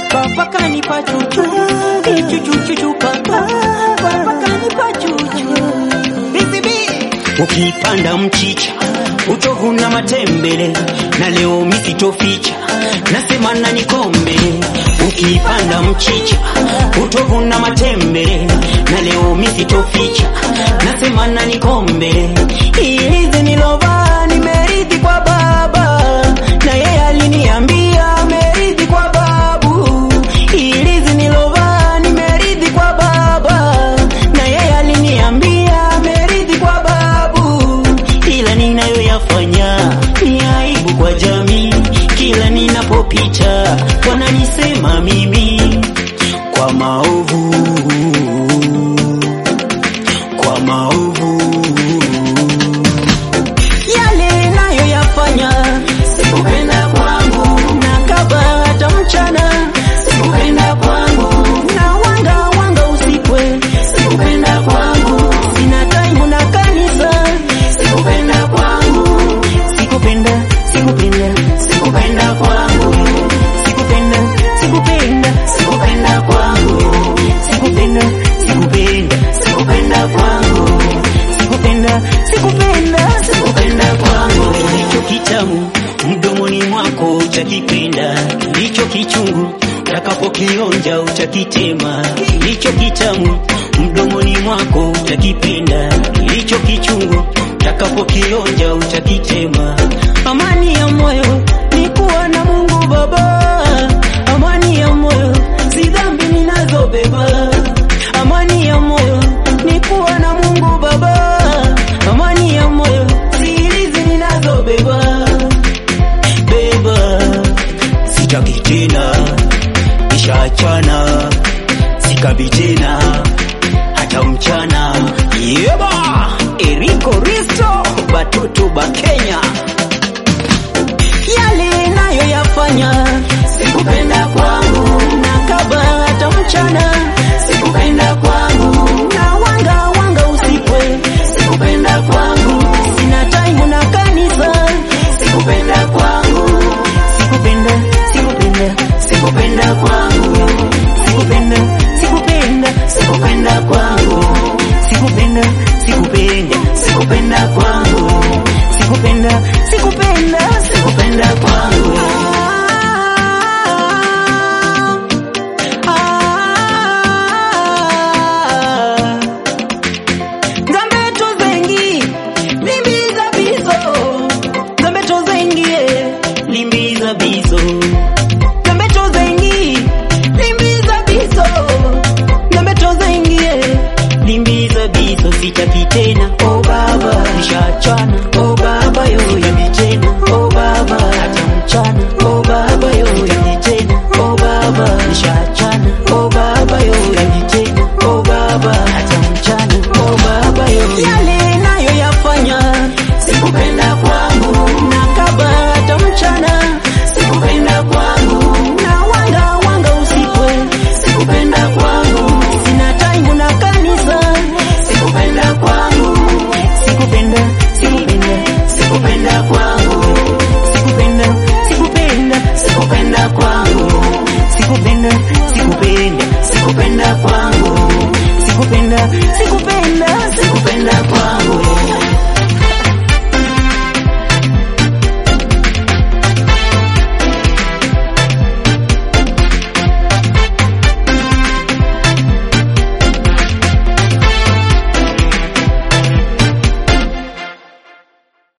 papa kanipa chuchu chuchu chuchu papa papa kanipa chuchu Ukipanda mchicha utovuna matembele, na leo misitoficha nasema na nikombe. Ukipanda mchicha utovuna matembele, na leo misitoficha nasema na nikombe. Hizi nilovaa nimeridhi kwa baba, na yeye aliniambia ameridhi kwa babu. Hizi nilovaa nimeridhi kwa baba, na yeye aliniambia ameridhi kwa babu, ila ninayoyafanya ni aibu kwa jamii. Kila ninapopita wananisema mimi kwa maovu, kwa maovu yale nayoyafanya sikupenda kwangu, na kaba hata mchana sikupenda kwangu, na wanga wanga usikwe sikupenda kwangu, sina time na kanisa sikupenda kwangu, sikupenda sikupenda sikupenda kwangu, sikupenda sikupenda sikupenda kwangu, sikupenda sikupenda sikupenda kwangu, sikupenda sikupenda sikupenda kwangu, kilicho kitamu mdomoni mwako utakipenda, kilicho kichungu utakapokionja utakitema. Kilicho kitamu mdomoni mwako utakipenda, kilicho kichungu utakapokionja utakitema. Amani ya moyo ni kuwa na Mungu Baba, amani ya moyo si dhambi ninazobeba. Amani ya moyo ni kuwa na Mungu Baba, amani ya moyo si hizi ninazobeba beba, sitaki tena, nishaachana, sikabi tena hata mchana. Yeba, Eriko Risto, batoto ba Kenya, yale nayoyafanya sikupenda kwangu, na kaba hata mchana sikupenda kwangu, na wanga wanga usikwe sikupenda kwangu, sina time na kanisa sikupenda kwangu, sikupenda sikupenda sikupenda kwangu, sikupenda sikupenda sikupenda kwangu, sikupenda sikupenda sikupenda kwangu, sikupenda sikupenda sikupenda kwangu. Ah, Nzambe tozengi limbiza bizo Nzambe tozengi eh, limbiza bizo Nzambe tozengi limbiza bizo Nzambe tozengi eh, limbiza bizo sitaki tena oh baba nishachana oh baba yo sitaki tena oh baba hata mchana oh baba yo sitaki tena oh baba nishachana oh baba yo sitaki tena oh baba hata mchana oh baba yo yale nayoyafanya sikupenda kwangu na kaba hata mchana sikupenda kwangu na wanga wanga usikwe sikupenda kwangu sina time na kanisa sikupenda kwangu sikupenda sikupenda sikupenda kwangu sikupenda sikupenda sikupenda kwangu sikupenda sikupenda sikupenda kwangu sikupenda sikupenda